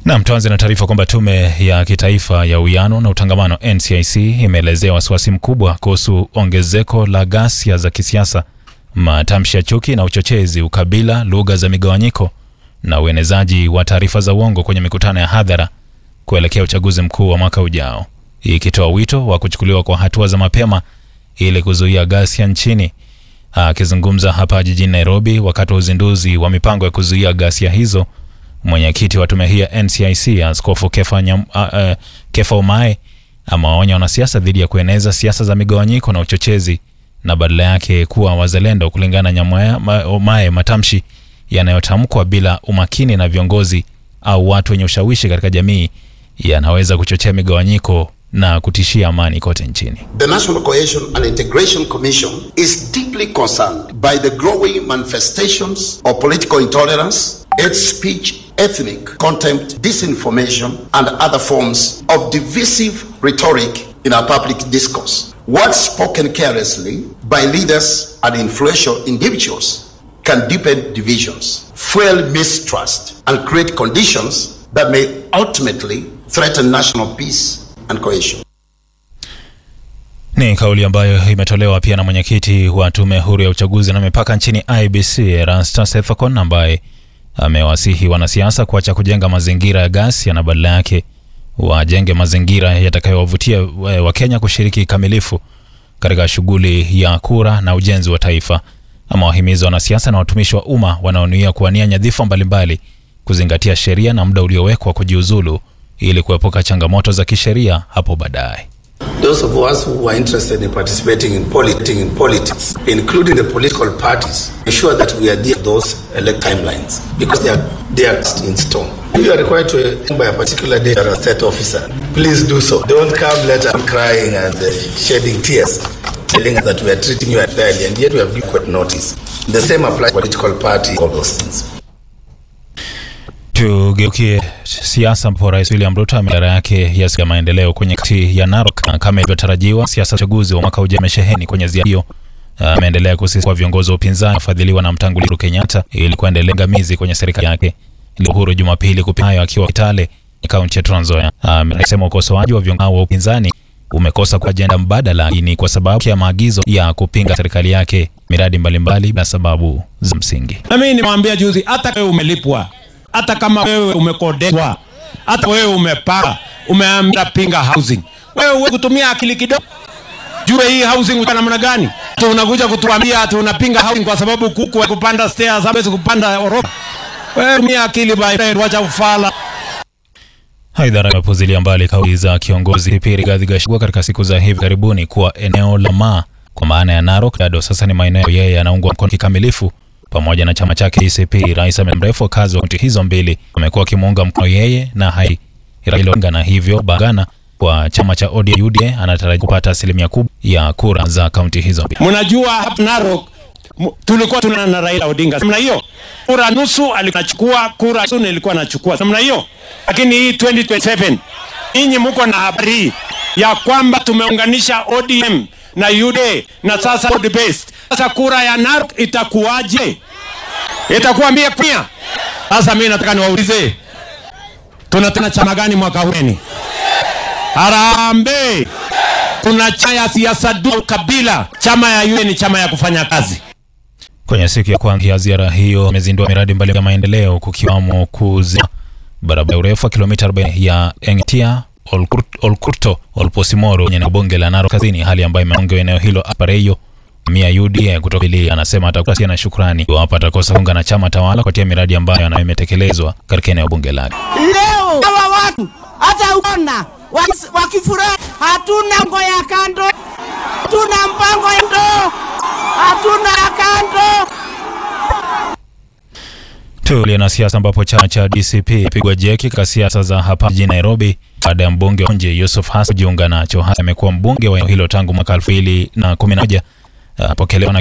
Nam, tuanze na taarifa kwamba tume ya kitaifa ya uwiano na utangamano NCIC imeelezea wasiwasi mkubwa kuhusu ongezeko la ghasia za kisiasa, matamshi ya chuki na uchochezi, ukabila, lugha za migawanyiko na uenezaji wa taarifa za uongo kwenye mikutano ya hadhara kuelekea uchaguzi mkuu wa mwaka ujao, ikitoa wito wa kuchukuliwa kwa hatua za mapema ili kuzuia ghasia nchini. Akizungumza hapa jijini Nairobi wakati wa uzinduzi wa mipango ya kuzuia ghasia hizo, mwenyekiti wa tume hii ya NCIC Askofu Kefa, Nyam, uh, uh, Kefa Omae amewaonya wanasiasa dhidi ya kueneza siasa za migawanyiko na uchochezi na badala yake kuwa wazalendo. Kulingana na Nyamwaya ma, Omae, matamshi yanayotamkwa bila umakini na viongozi au watu wenye ushawishi katika jamii yanaweza kuchochea migawanyiko na kutishia amani kote nchini. The National Cohesion and Integration Commission is deeply concerned by the growing manifestations of political intolerance, hate speech, ethnic contempt, disinformation, and other forms of divisive rhetoric in our public discourse. Words spoken carelessly by leaders and influential individuals can deepen divisions, fuel mistrust, and create conditions that may ultimately threaten national peace and cohesion. Ni kauli ambayo imetolewa pia na mwenyekiti wa tume huru ya uchaguzi na mipaka nchini IBC Erastus Ethekon ambaye amewasihi wanasiasa kuacha kujenga mazingira ya ghasia na badala yake wajenge mazingira yatakayowavutia Wakenya kushiriki kikamilifu katika shughuli ya kura na ujenzi wa taifa. Amewahimiza wanasiasa na watumishi wa umma wanaonuia kuwania nyadhifa mbalimbali kuzingatia sheria na muda uliowekwa kujiuzulu ili kuepuka changamoto za kisheria hapo baadaye. Those of us who are interested in participating in, politi in politics, including the political parties, ensure that we adhere to those elect timelines because they are, they are in stone. If you are required to by a particular day or a state officer, please do so. Don't come later crying and uh, shedding tears, telling us that we are treating you unfairly, and yet we have given court notice. The same applies to political party, all those things. Tugeukie siasa ambapo Rais William Ruto ziara yake ya maendeleo kwenye kaunti ya Narok kama ilivyotarajiwa. Siasa za uchaguzi wa mwaka ujao imesheheni kwenye ziara hiyo. Ameendelea uh, kusisitiza kwa viongozi wa upinzani wafadhiliwa na mtangulizi Uhuru Kenyatta ili kuendelea ngamizi kwenye serikali yake. Uhuru Jumapili kupita hayo akiwa Kitale kaunti ya Trans Nzoia amesema ukosoaji wa viongozi wa upinzani umekosa kwa ajenda mbadala ni kwa sababu ya maagizo ya kupinga serikali yake miradi mbalimbali na sababu za msingi. Na mimi nimwambia juzi, hata wewe umelipwa hata kama wewe umekodeshwa, hata wewe umepaka, umeambia pinga housing, wewe uwe kutumia akili kidogo, jue hii housing kwa namna gani. Tu unakuja kutuambia ati unapinga housing kwa sababu kuku wa kupanda stairs hawezi kupanda orofa. Wewe tumia akili bwana, wacha ufala. Haidhara imepuzilia mbali kauli za kiongozi Kipiri Rigathi Gachagua katika siku za hivi karibuni kuwa eneo la Maa kwa maana ya Narok bado sasa ni maeneo yeye yanaungwa mkono kikamilifu pamoja na chama chake DCP. Rais mrefu wakazi wa kaunti hizo mbili wamekuwa wakimuunga mkono yeye na hai Raila Odinga, na hivyo bagana kwa chama cha ODM UDA anataraji kupata asilimia kubwa ya kura za kaunti hizo mbili. Mnajua hapa Narok tulikuwa tuna na Raila Odinga namna hiyo, kura nusu alikuwa anachukua, kura nusu nilikuwa nachukua namna hiyo, lakini hii 2027 ninyi mko na habari ya kwamba tumeunganisha ODM na UDA na sasa broad based. Sasa kura ya Narok itakuwaje? Itakuwa mia pia. Sasa mimi nataka niwaulize, tunataka chama gani mwaka huu? Harambee! Kuna chama ya siasa du kabila, chama ya UDA ni chama ya kufanya kazi. Kwenye siku ya kwanza ya ziara hiyo amezindua miradi mbalimbali ya maendeleo kukiwamo kuzia barabara urefu wa kilomita 40 ya Engetia Olkurto Olposimoro kwenye bunge la Narok Kaskazini, hali ambayo imeongea eneo hilo apareyo mia UDA kutoka ili anasema atakuwa na shukrani iwapo atakosa kuunga na chama tawala kupatia miradi ambayo anayo imetekelezwa katika eneo bunge lake. Leo hawa watu hata uona wakifurahi, hatuna mpango ya kando, hatuna mpango ya ndo, hatuna ya kando Tulia na siasa ambapo chama cha DCP pigwa jeki katika siasa za hapa jijini Nairobi baada ya mbunge wa nje Yusuf Hassan kujiunga nacho. Hassan amekuwa mbunge wa eneo hilo tangu mwaka 2011 apokelewa na